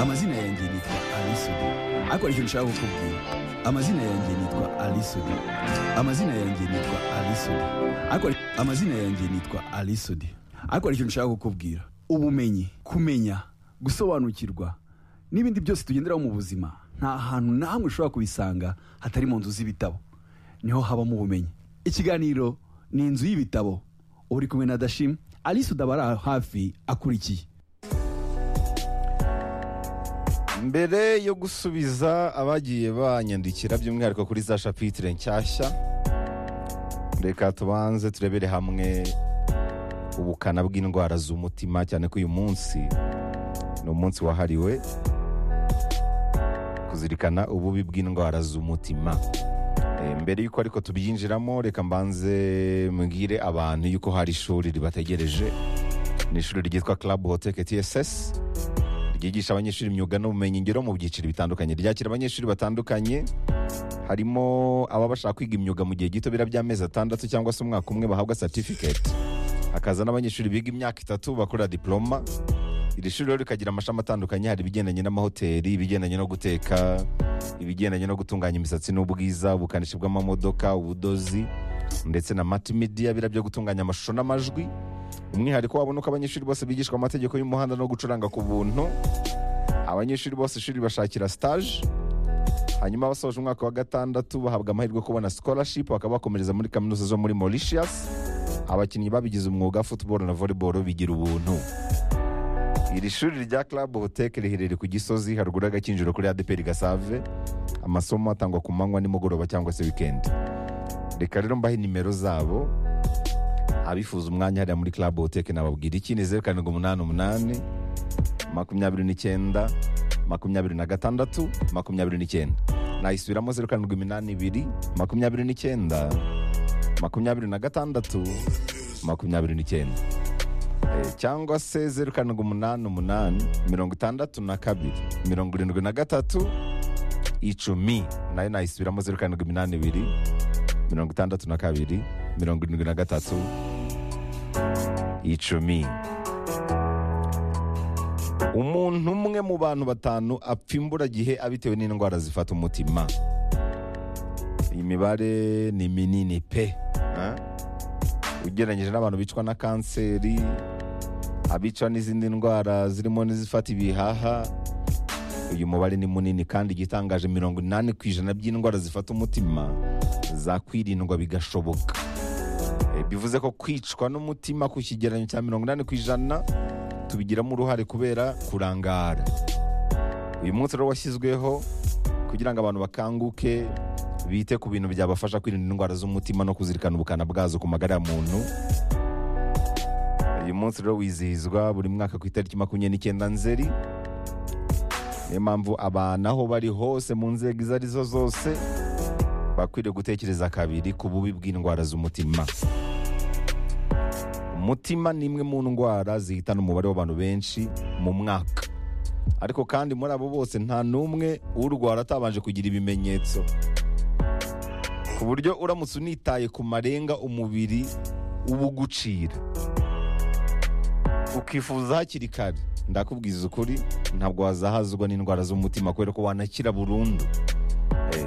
amazina yanjye nitwa alisudu ariko hari ikintu ushaka kukubwira amazina yanjye nitwa alisudu amazina yanjye nitwa alisudu ariko hari- amazina yanjye nitwa alisudu ariko hari ikintu ushaka kukubwira ubumenyi kumenya gusobanukirwa n'ibindi byose tugenderaho mu buzima nta hantu na hamwe ushobora kubisanga hatari mu nzu z'ibitabo niho habamo ubumenyi ikiganiro ni inzu y'ibitabo uba uri kumwe na dashim alisudu aba ari aho hafi akurikiye mbere yo gusubiza abagiye banyandikira by'umwihariko kuri za shapitire nshyashya reka tubanze turebere hamwe ubukana bw'indwara z'umutima cyane ko uyu munsi ni umunsi wahariwe kuzirikana ububi bw'indwara z'umutima Eh, mbere y'uko ariko tubyinjiramo reka mbanze mbwire abantu y'uko hari ishuri ribategereje ni ishuri ryitwa club hoteke tss ryigisha abanyeshuri imyuga n'ubumenyingiro mu byiciro bitandukanye ryakira abanyeshuri batandukanye harimo ababa bashaka kwiga imyuga mu gihe gito bira by'amezi atandatu cyangwa se umwaka umwe bahabwa certificate hakaza n'abanyeshuri biga imyaka itatu bakorera diploma iri shuri rero rikagira amashami atandukanye hari ibigendanye n'amahoteli ibigendanye no guteka ibigendanye no gutunganya imisatsi n'ubwiza ubukanishi bw'amamodoka ubudozi ndetse na multimedia bira byo gutunganya amashusho n'amajwi umwihariko wabona uko abanyeshuri bose bigishwa amategeko y'umuhanda no gucuranga ku buntu abanyeshuri bose ishuri bashakira stage hanyuma basoje umwaka wa gatandatu bahabwa amahirwe yo kubona scholarship bakaba bakomereza muri kaminuza zo muri Mauritius abakinnyi babigize umwuga football na volleyball bigira ubuntu iri shuri rya Club Hotel riherereye ku Gisozi haruguru y'agakinjiro kuri ADPR Gasave amasomo atangwa ku manywa nimugoroba cyangwa se weekend reka rero mbahe nimero zabo abifuza umwanya hariya muri Club Hotel nababwira iki ni zeru karindwi umunani umunani makumyabiri n'icyenda makumyabiri na gatandatu makumyabiri n'icyenda nayisubiramo zeru karindwi iminani ibiri makumyabiri n'icyenda makumyabiri na gatandatu makumyabiri n'icyenda Eh, cyangwa se zeru karindwi umunani umunani mirongo itandatu na kabiri mirongo irindwi na gatatu icumi nayo nayisubiramo zeru karindwi iminani ibiri mirongo itandatu na kabiri mirongo irindwi na gatatu icumi umuntu umwe mu bantu batanu apfa imburagihe abitewe n'indwara zifata umutima iyi mibare ni minini pe ah? ugereranyije n'abantu bicwa na kanseri abicwa n'izindi ndwara zirimo n'izifata ibihaha uyu mubare ni munini kandi igitangaje mirongo inani ku ijana by'indwara zifata umutima zakwirindwa bigashoboka Eh, bivuze ko kwicwa n'umutima ku kigereranyo cya mirongo inani ku ijana tubigiramo uruhare kubera kurangara uyu munsi rero washyizweho kugira ngo abantu bakanguke bite ku bintu byabafasha kwirinda indwara z'umutima no kuzirikana ubukana bwazo ku magara ya muntu uyu munsi rero wizihizwa buri mwaka ku itariki makumyabiri n'icyenda nzeri niyo mpamvu abantu aho bari hose mu nzego izo arizo zose bakwiriye gutekereza kabiri ku bubi bw'indwara z'umutima umutima ni imwe mu ndwara zihitana umubare w'abantu benshi mu mwaka ariko kandi muri abo bose nta n'umwe urwara atabanje kugira ibimenyetso ku buryo uramutse unitaye ku marenga umubiri uba ugucira ukifuza hakiri kare ndakubwiza ukuri ntabwo wazahazwa n'indwara z'umutima kubera ko wanakira burundu Eh,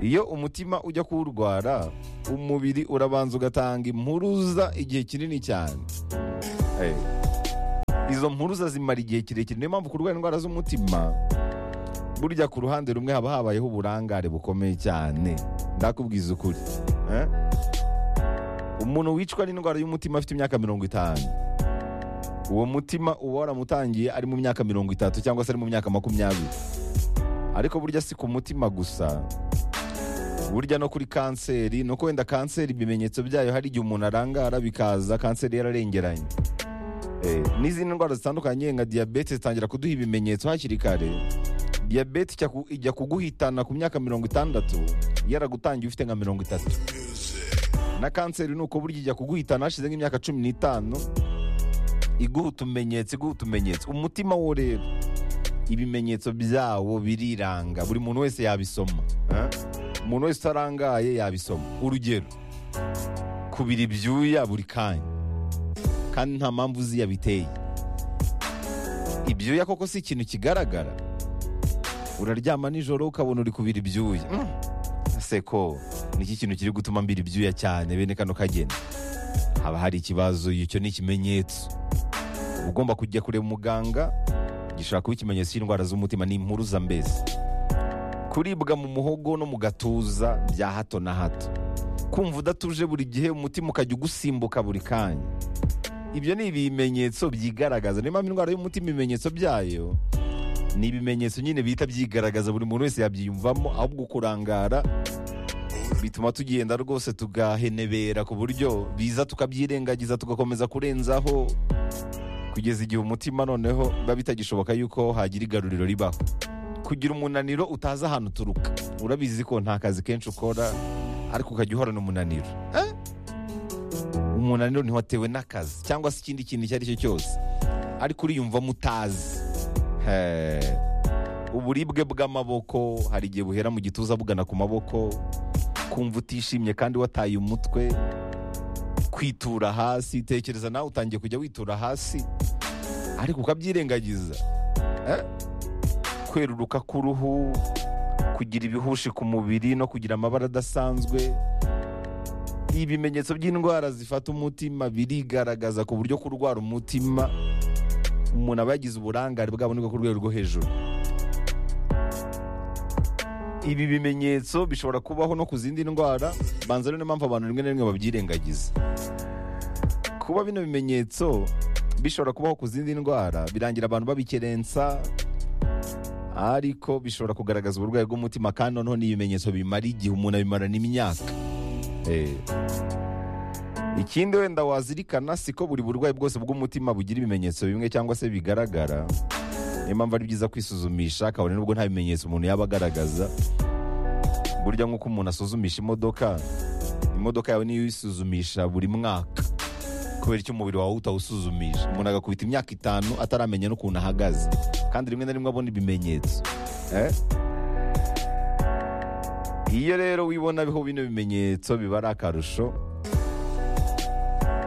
iyo umutima ujya kuwurwara umubiri urabanza ugatanga impuruza igihe kinini cyane Eh, izo mpuruza zimara igihe kirekire niyo mpamvu kurwara indwara z'umutima burya ku ruhande rumwe haba habayeho uburangare bukomeye cyane ndakubwiza ukuri Eh? umuntu wicwa n'indwara y'umutima afite imyaka mirongo itanu uwo mutima uba waramutangiye ari mu myaka mirongo itatu cyangwa se ari mu myaka makumyabiri ariko burya si ku mutima gusa burya no kuri kanseri nuko wenda kanseri ibimenyetso byayo hari igihe umuntu arangara bikaza kanseri yararengeranye Eh, n'izindi ndwara zitandukanye nka diyabete zitangira kuduha ibimenyetso hakiri kare diyabete ijya ku- ijya kuguhitana ku myaka mirongo itandatu yaragutangiye ufite nka mirongo itatu na kanseri ni uko burya ijya kuguhitana hashize nk'imyaka cumi n'itanu iguha utumenyetso iguha utumenyetso umutima wo rero ibimenyetso byawo biriranga buri muntu wese yabisoma eh? umuntu wese utarangaye yabisoma urugero kubira ibyuya buri kanya kandi nta mpamvu uzi yabiteye ibyuya koko si ikintu kigaragara uraryama nijoro ukabona uri kubira ibyuya Mm. ese ko niki kintu kiri gutuma mbira ibyuya cyane bene kano kageni haba hari ikibazo icyo ni ikimenyetso uba ugomba kujya kureba umuganga gishobora kuba ikimenyetso cy'indwara z'umutima ni impuruza mbese kuribwa mu muhogo no mu gatuza bya hato na hato kumva udatuje buri gihe umutima ukajya ugusimbuka buri kanya ibyo ni ibimenyetso byigaragaza niyo mpamvu indwara y'umutima ibimenyetso byayo ni ibimenyetso nyine bihita byigaragaza buri muntu wese yabyiyumvamo ahubwo kurangara bituma tugenda rwose tugahenebera ku buryo biza tukabyirengagiza tugakomeza kurenzaho kugeza igihe umutima noneho biba bitagishoboka yuko hagira igaruriro ribaho kugira umunaniro utazi ahantu uturuka urabizi ko nta kazi kenshi ukora ariko ukajya uhorana umunaniro Eh? umunaniro ntiwatewe n'akazi cyangwa se ikindi kintu icyo ari cyo cyose ariko uriyumvamo utazi Eh, uburibwe bw'amaboko hari igihe buhera mu gituza bugana ku maboko kumva utishimye kandi wataye umutwe kwitura hasi tekereza nawe utangiye kujya witura hasi ariko ukabyirengagiza Eh? kweruruka k'uruhu kugira ibihushi ku mubiri no kugira amabara adasanzwe ibimenyetso by'indwara zifata umutima birigaragaza ku buryo kurwara umutima umuntu aba yagize uburangare bwaboneka ku rwego rwo hejuru ibi bimenyetso bishobora kubaho no ku zindi ndwara banza rero niyo mpamvu abantu rimwe na rimwe babyirengagiza kuba bino bimenyetso bishobora kubaho ku zindi ndwara birangira abantu babikerensa ariko bishobora kugaragaza uburwayi bw'umutima kandi noneho ni ibimenyetso bimara igihe umuntu abimarana imyaka Eh. ikindi wenda wazirikana si ko buri burwayi bwose bw'umutima bugira ibimenyetso bimwe cyangwa se bigaragara niyo mpamvu ari byiza kwisuzumisha kabone nubwo nta bimenyetso umuntu yaba agaragaza burya nk'uko umuntu asuzumisha imodoka imodoka yawe niyo uyisuzumisha buri mwaka kubera icyo umubiri wawe utawusuzumisha umuntu agakubita imyaka itanu ataramenya n'ukuntu ahagaze kandi rimwe na rimwe abona ibimenyetso Eh? iyo rero wibona biho bino bimenyetso biba ari akarusho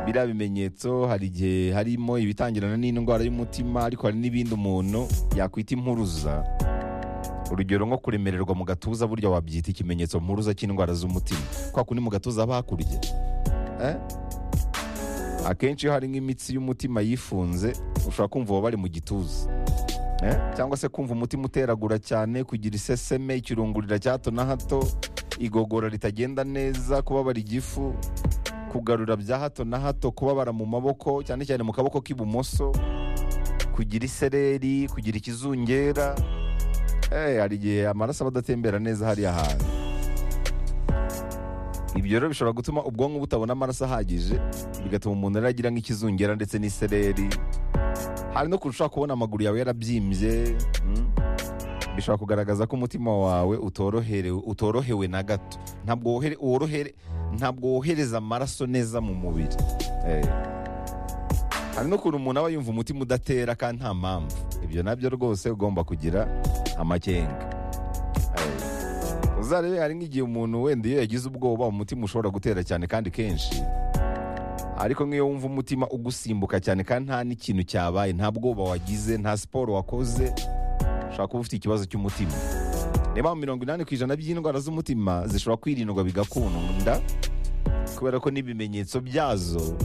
biriya bimenyetso hari igihe harimo ibitangirana n'indwara y'umutima ariko hari n'ibindi umuntu yakwita impuruza urugero nko kuremererwa mu gatuza burya wabyita ikimenyetso mpuruza cy'indwara z'umutima kwa kundi mu gatuza haba hakurya Eh? akenshi iyo hari nk'imitsi y'umutima yifunze ushobora kumva uba bari mu gituza Eh? cyangwa se kumva umutima uteragura cyane kugira iseseme ikirungurira cya hato na hato igogora ritagenda neza kubabara igifu kugarura bya hato na hato kubabara mu maboko cyane cyane mu kaboko k'ibumoso kugira isereri kugira ikizungera Eh, hari igihe amaraso aba adatembera neza hariya hantu ibyo rero bishobora gutuma ubwonko butabona amaraso ahagije bigatuma umuntu rero agira nk'ikizungera ndetse n'isereri hari no kurushaho kubona amaguru yawe yarabyimbye mm. bishobora kugaragaza ko umutima wawe utoroherewe utorohewe na gato ntabwo wohere- worohere ntabwo wohereza amaraso neza mu mubiri Eh. hari n'ukuntu umuntu aba yumva umutima udatera kandi nta mpamvu ibyo nabyo rwose ugomba kugira amakenga Eh. uzarebe hari nk'igihe umuntu wenda iyo yagize ubwoba umutima ushobora gutera cyane kandi kenshi ariko nk'iyo wumva umutima ugusimbuka cyane kandi nta n'ikintu cyabaye nta bwoba wagize nta siporo wakoze ushobora kuba ufite ikibazo cy'umutima niba mirongo inani ku ijana by'indwara z'umutima zishobora kwirindwa bigakunda kubera ko n'ibimenyetso byazo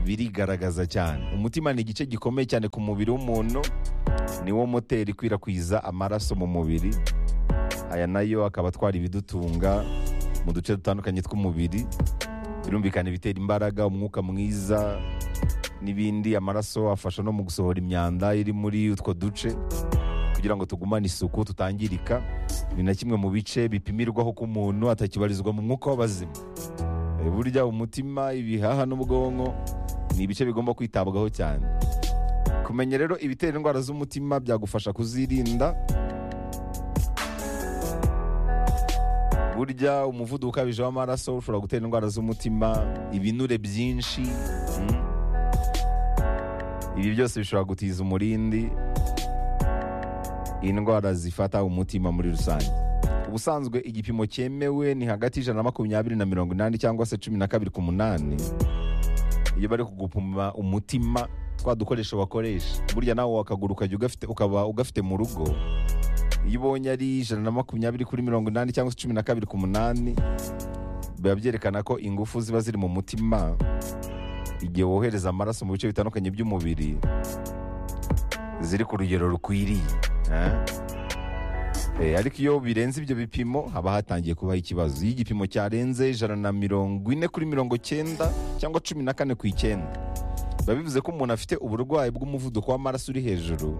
birigaragaza cyane umutima ni igice gikomeye cyane ku mubiri w'umuntu ni wo moteri ikwirakwiza amaraso mu mubiri aya nayo akaba atwara ibidutunga mu duce dutandukanye tw'umubiri birumvikana ibitera imbaraga umwuka mwiza n'ibindi amaraso afasha no mu gusohora imyanda iri muri utwo duce kugira ngo tugumane isuku tutangirika ni na kimwe mu bice bipimirwaho ko umuntu atakibarizwa mu mwuka w'abazima Eh, burya umutima ibihaha n'ubwonko ni ibice bigomba kwitabwaho cyane kumenya rero ibitera indwara z'umutima byagufasha kuzirinda burya umuvuduko ukabije w'amaraso ushobora gutera indwara z'umutima ibinure byinshi mm. ibi byose bishobora gutiza umurindi indwara zifata umutima muri rusange ubusanzwe igipimo cyemewe ni hagati y'ijana na makumyabiri na mirongo inani cyangwa se cumi na kabiri ku munani iyo bari kugupima umutima twa dukoresho bakoresha burya nawe wakaguru ukajya ugafite ukaba ugafite mu rugo iyo ubonye ari ijana na makumyabiri kuri mirongo inani cyangwa se cumi na kabiri ku munani biba byerekana ko ingufu ziba ziri mu mutima igihe wohereza amaraso mu bice bitandukanye by'umubiri ziri ku rugero rukwiriye eh? Eh, ariko iyo birenze ibyo bipimo haba hatangiye kubaho ikibazo iyo igipimo cyarenze ijana na mirongo ine kuri mirongo cyenda cyangwa cumi na kane ku icyenda biba bivuze ko umuntu afite uburwayi bw'umuvuduko w'amaraso uri hejuru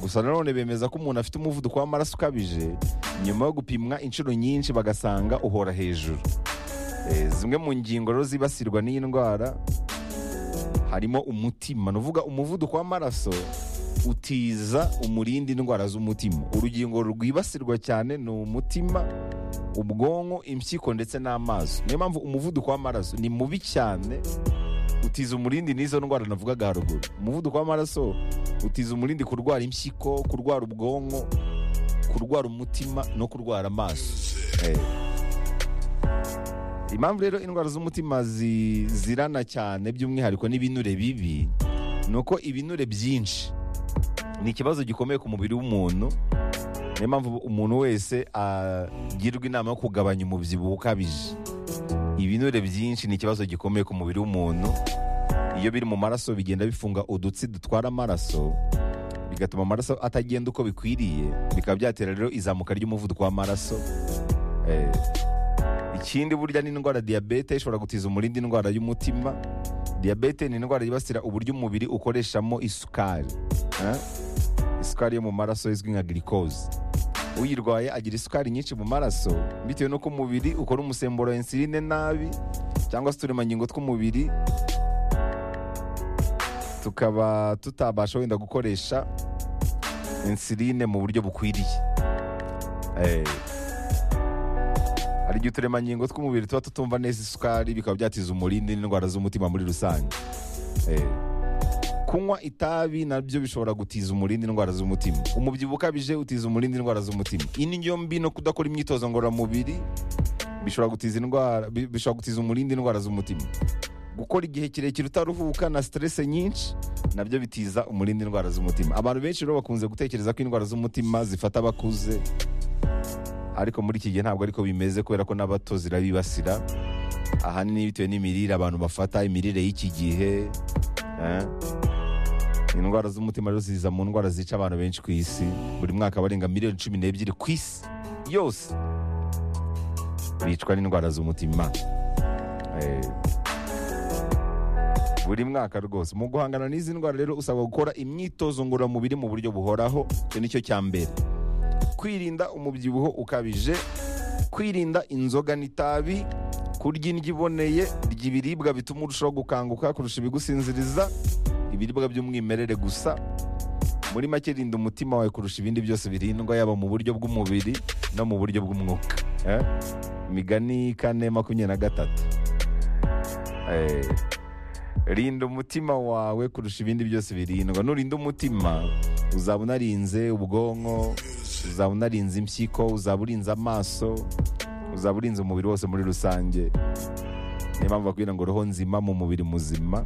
gusa nanone bemeza ko umuntu afite umuvuduko w'amaraso ukabije nyuma yo gupimwa inshuro nyinshi bagasanga uhora hejuru Eh, zimwe mu ngingo rero zibasirwa n'iyi ndwara harimo umutima ni uvuga umuvuduko w'amaraso utiza umurinda indwara z'umutima urugingo rwibasirwa cyane ni umutima ubwonko impyiko ndetse n'amaso niyo mpamvu umuvuduko w'amaraso ni mubi cyane utiza umurindi n'izo ndwara navugaga haruguru umuvuduko w'amaraso utiza umurindi kurwara impyiko kurwara ubwonko kurwara umutima no kurwara amaso Eh. impamvu rero indwara z'umutima zi- zirana cyane by'umwihariko n'ibinure bibi ni uko ibinure byinshi ni ikibazo gikomeye ku mubiri w'umuntu niyo mpamvu umuntu wese agirwa inama yo kugabanya umubyibuho ukabije ibinure byinshi ni ikibazo gikomeye ku mubiri w'umuntu iyo biri mu maraso bigenda bifunga udutsi dutwara amaraso bigatuma amaraso atagenda uko bikwiriye bikaba byatera rero izamuka ry'umuvuduko w'amaraso Eh, ikindi burya n'indwara diyabete ishobora gutiza umurindi indwara y'umutima diyabete ni indwara yibasira uburyo umubiri ukoreshamo isukari Eh? isukari yo mu maraso izwi nka girikoze uyirwaye agira isukari nyinshi mu maraso bitewe n'uko umubiri ukora umusemburo wa insuline nabi cyangwa se uturemangingo tw'umubiri tukaba tutabasha wenda gukoresha insuline mu buryo bukwiriye Eh, hari igihe uturemangingo tw'umubiri tuba tutumva neza isukari bikaba byatiza umurindi n'indwara z'umutima muri rusange Eh, kunywa itabi nabyo bishobora gutiza umurindi indwara z'umutima umubyibuho ukabije utiza umurindi indwara z'umutima indyo mbi no kudakora imyitozo ngororamubiri bishobora gutiza indwara bi- bishobora gutiza umurindi indwara z'umutima gukora igihe kirekire utaruhuka na stress nyinshi nabyo bitiza umurindi indwara z'umutima abantu benshi rero bakunze gutekereza ko indwara z'umutima zifata abakuze ariko muri iki gihe ntabwo ariko bimeze kubera ko n'abato zirabibasira ahanini bitewe n'imirire abantu bafata imirire y'iki gihe eh. indwara z'umutima rero ziza mu ndwara zica abantu benshi ku isi buri mwaka barenga miliyoni cumi n'ebyiri ku isi yose bicwa n'indwara z'umutima Eh. buri mwaka rwose mu guhangana n'izi ndwara rero usabwa gukora imyitozo ngororamubiri mu buryo buhoraho icyo ni cyo cya mbere kwirinda umubyibuho ukabije kwirinda inzoga n'itabi kurya indyo iboneye ry'ibiribwa bituma urushaho gukanguka kurusha ibigusinziriza ibiribwa by'umwimerere gusa muri make rinda umutima wawe kurusha ibindi byose birindwa yaba mu buryo bw'umubiri no mu buryo bw'umwuka Eh? imigani kane makumyabiri na gatatu Eh, rinda umutima wawe kurusha ibindi byose birindwa nurinda umutima uzaba unarinze ubwonko uzaba unarinze impyiko uzaba urinze amaso uzaba urinze umubiri wose muri rusange niyo mpamvu bakubwira ngo roho nzima mu mubiri muzima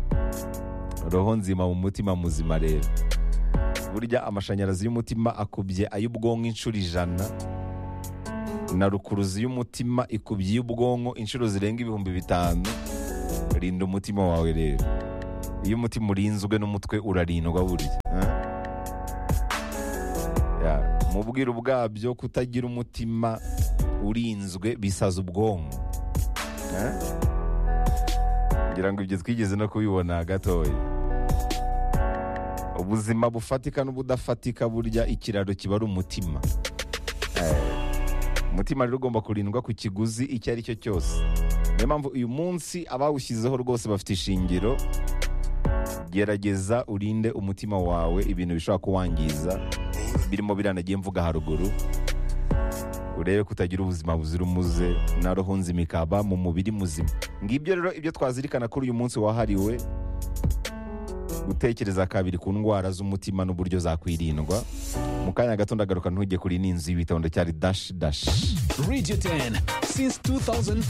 roho nzima mu mutima muzima rero burya amashanyarazi y'umutima akubye ay'ubwonko inshuro ijana na rukuruzi y'umutima ikubye iy'ubwonko inshuro zirenga ibihumbi bitanu rinda umutima wawe rero iyo umutima urinzwe n'umutwe urarindwa burya eh? Yeah. mu bwiru bwabyo kutagira umutima urinzwe bisaza ubwonko Eh? ngira ngo ibyo twigeze no kubibona gatoya ubuzima bufatika n'ubudafatika burya ikiraro kiba ari umutima Eh, umutima rero ugomba kurindwa ku kiguzi icyo ari cyo cyose niyo mpamvu uyu munsi abawushyizeho rwose bafite ishingiro gerageza urinde umutima wawe ibintu bishobora kuwangiza birimo biranagiye mvuga haruguru urebe ko utagira ubuzima buzira umuze na roho nzima ikaba mu mubiri muzima ngibyo rero ibyo twazirikana kuri uyu munsi wahariwe gutekereza kabiri ku ndwara z'umutima n'uburyo zakwirindwa mu kanya gato ndagaruka ntujye kuri n'inzu y'ibitabo ndacyari dashi dashi Radio 10 since 2004.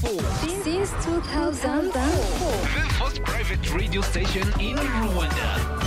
since 2004. the first private radio station in Rwanda.